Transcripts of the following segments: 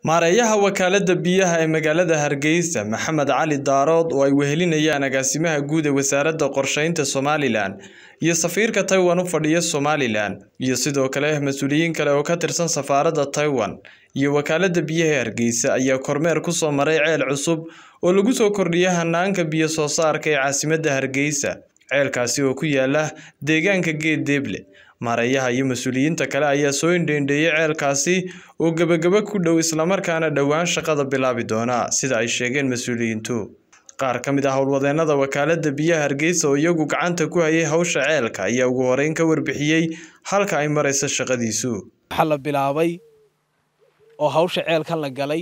maareeyaha wakaalada biyaha ee magaalada hargeysa maxamed cali daarood oo ay wehelinayaan agaasimaha guud ee wasaaradda qorsheynta somalilan iyo safiirka taiwan u fadhiya somalilan iyo sidoo kale mas-uuliyiin kale oo ka tirsan safaaradda taiwan iyo wakaalada biyaha ee hargeysa ayaa kormeer kusoo maray ceel cusub oo lagu soo kordhiyay hanaanka biyo soo saarka ee caasimadda hargeysa ceelkaasi oo ku yaala deegaanka geed deeble maareeyaha iyo mas-uuliyiinta kale ayaa soo indheendheeyey ceelkaasi oo gebagaba ku dhow islamarkaana dhowaan shaqada bilaabi doona sida ay sheegeen mas-uuliyiintu qaar ka mid ah howlwadeennada wakaalada biyaha hargeysa oo iyagu gacanta ku hayay hawsha ceelka ayaa ugu horeyn ka warbixiyey halka ay marayso shaqadiisu waxaa la bilaabay oo hawsha ceelkan la galay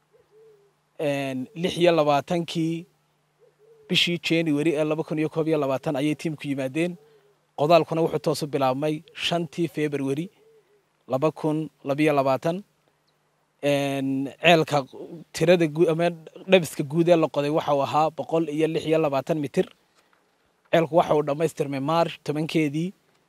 lix iyo labaatankii bishii january ee laba kun iyo koob iyo labaatan ayay tiimku yimaadeen qodaalkuna wuxuu toosu bilaabmay shantii february laba kun labiyo labaatan ceelka tirada ama dhabiska guud ee la qoday waxau ahaa boqol iyo lix iyo labaatan mitir ceelku waxa uu dhammaystirmay march tobankeedii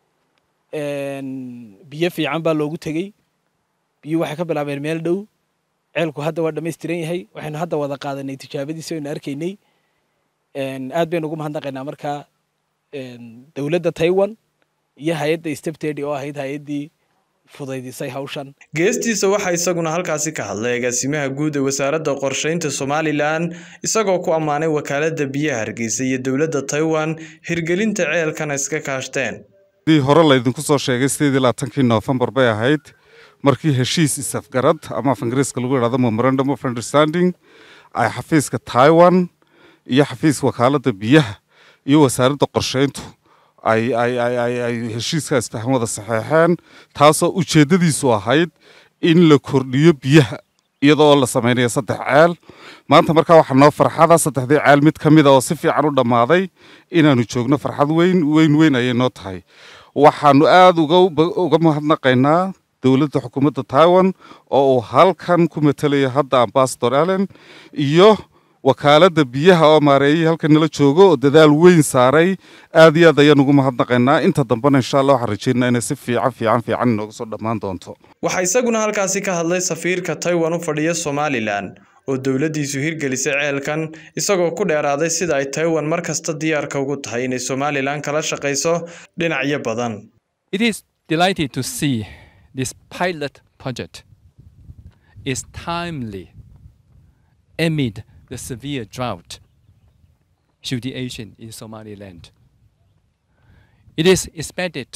biyo fiican baa loogu tegey biyo waxay ka bilaabeen meel dhow ceelku hadda waa dhammaystiran yahay waxaynu hadda wada qaadanay tijaabadiisi aynu arkaynay aad baynu ugu mahadnaqaynaa markaa dowladda taiwan iyo hay-adda steptedy oo ahayd hay-addii fudaydisay hawshan geestiisa waxaa isaguna halkaasi ka hadlay agaasimaha guud ee wasaaradda qorsheynta somalilan isagoo ku ammaanay wakaalada biyaha hargeysa iyo dowladda taiwan hirgelinta ceelkana iska kaashteen dii hore laydinku soo sheegay sideedii labaatankii noofembar bay ahayd markii heshiis isafgarad ama af ingiriiska lagu yidhahdo memorandum of understanding ay xafiiska taiwan iyo xafiiska wakaalada biyaha iyo wasaaradda qorsheyntu ay ay ay ay ay heshiiskaas faham wada saxeexeen taasoo ujeeddadiisu ahayd in la kordhiyo biyaha iyadoo la samaynayo saddex ceel maanta markaa waxaa noo farxada saddexdii ceel mid ka mid a oo si fiican u dhammaaday inaanu joogno farxad weyn weyn weyn ayay noo tahay waxaanu aada uga uga mahadnaqaynaa dowladda xukuumadda taiwan oo uu halkan ku matalaya hadda ambasador allen iyo wakaaladda biyaha oo maareeyay halkan nala joogo oo dadaal weyn saaray aad iyo aad ayaan ugu mahadnaqaynaa inta dambena insha allah waxaan rajeynaa inay si fiican fiican fiican inooga soo dhammaan doonto waxaa isaguna halkaasi ka hadlay safiirka taiwan u fadhiya somalilan oo dowladdiisu hirgelisay ceelkan isagoo ku dheeraaday sida ay taiwan mar kasta diyaarka ugu tahay inay somalilan kala shaqayso dhinacyo badan It is delighted to see this pilot project is timely amid the severe drought situation in Somaliland. It is expected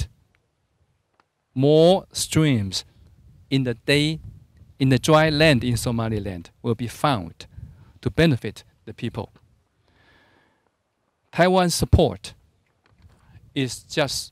more streams in the day in the dry land in Somaliland will be found to benefit the people. Taiwan's support is just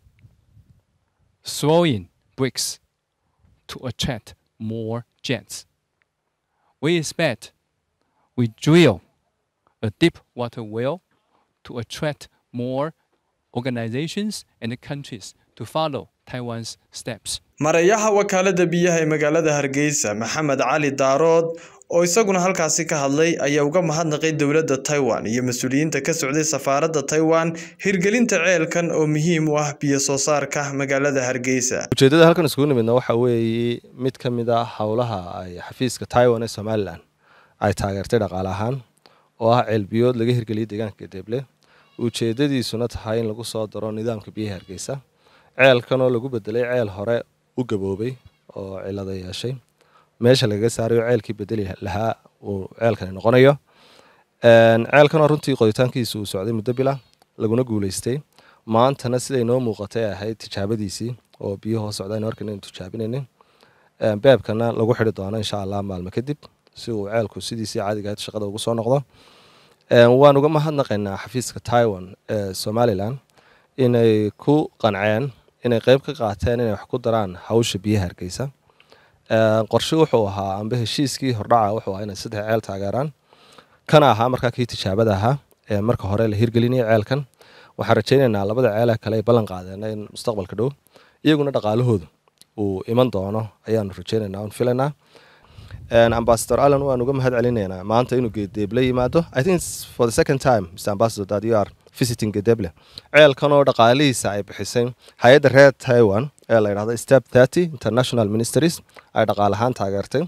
throwing bricks to attract more jets. We expect we drill a deep water well to attract more organizations and countries to follow Taiwan's steps. mareeyaha wakaalada biyaha ee magaalada hargeysa maxamed cali daarood oo isaguna halkaasi ka hadlay ayaa uga mahadnaqay dowladda taiwan iyo mas-uuliyiinta ka socday safaaradda taiwan hirgelinta ceelkan oo muhiim u ah biyo soo saarka magaalada hargeysa ujeeddada halkan iskugu nimidna waxaa weeye mid ka mid ah howlaha ay xafiiska taiwan ee somalilan ay taageertay dhaqaale ahaan oo ah ceelbiyood laga hirgeliyay deegaanka deeble ujeeddadiisuna tahay in lagu soo daro nidaamka biyaha hargeysa ceelkan oo lagu bedelay ceel hore u gaboobay oo cilada yeeshay meesha lagaga saarayo ceelkii bedeli lahaa uu ceelkani noqonayo ceelkanoo runtii qoditaankiisa uu socday muddo bila laguna guuleystay maantana siday noo muuqatay ahayd tijaabadiisii oo biyo hoos socdaan markan aynu tijaabinaynin beebkana lagu xidhi doono insha allah maalmo kadib si uu ceelku sidiisii caadiga ahayd shaqada ugu soo noqdo waan uga mahadnaqaynaa xafiiska taiwan ee somalilan inay ku qanceen inay qeyb ka qaateen inay wax ku daraan hawsha biyaha hargeysa qorshe wuxuu ahaa amba heshiiskii hordhaca wuxuu ahaa inay saddex ceel taageeraan kana ahaa markaa kii tijaabada ahaa ee marka hore la hirgelinaya ceelkan waxaan rajaynaynaa labada ceele kale ay ballan qaadeen in mustaqbalka dhow iyaguna dhaqaalahoodu uu iman doono ayaanu rajaynaynaa oon filaynaa ambassador allen waan uga mahad celinaynaa maanta inuu geedeeble yimaado i think it's for the second time mr ambassador that you are visiting gedeeble ceelkan oo dhaqaalihiisa ay bixisay hay-adda reer taiwan ee la yidhahdo step thirty international ministries ay dhaqaale ahaan taageertay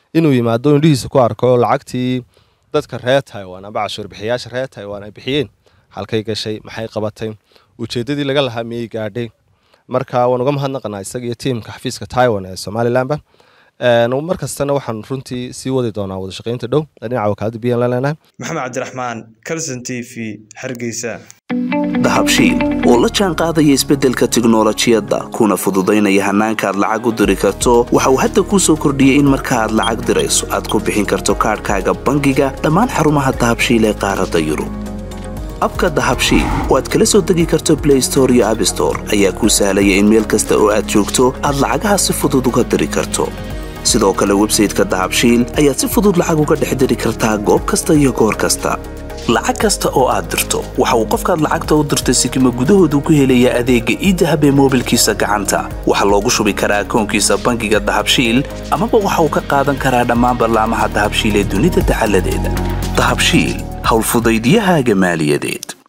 inuu yimaado indhihiisa ku arko lacagtii dadka reer taiwan amba cashuur bixiyaasha reer taiwan ay bixiyeen halkay gashay maxay qabatay ujeeddadii laga lahaa miyay gaadhay marka waan uga mahadnaqanaa isaga iyo tiimka xafiiska taiwan ee somalilanba mar kastana waxaan runtii sii wadi doonaa wadashaqaynta dhow dhinaca wakaalada biyan la leenahay maxamed cabdiraxmaan calson t v hargeysa dahabshiil oo la jaan qaadaya isbeddelka tiknolojiyadda kuna fududaynaya hannaanka aad lacag u diri karto waxa uu hadda kuu soo kordhiyey in marka aad lacag dirayso aad ku bixin karto kaadhkaaga bangiga dhammaan xarumaha dahabshiil ee qaaradda yurub abka dahabshiil oo aad kala soo degi karto blay store iyo abstore ayaa kuu sahlaya in meel kasta oo aad joogto aad lacagaha si fudud uga diri karto sidoo kale websayteka dahabshiil ayaad si fudud lacag uga dhex diri kartaa goob kasta iyo goor kasta lacag kasta oo aad dirto waxa uu qofkaad lacagta u dirtay sikima gudahoodu ku helayaa adeegga iidahab ee moobilkiisa gacanta waxaa loogu shubi karaa akoonkiisa bangiga dahabshiil amaba waxa uu ka qaadan karaa dhammaan ballaamaha dahabshiil ee dunida dacaladeeda dahabshiil howlfudaydyahaaga maaliyadeed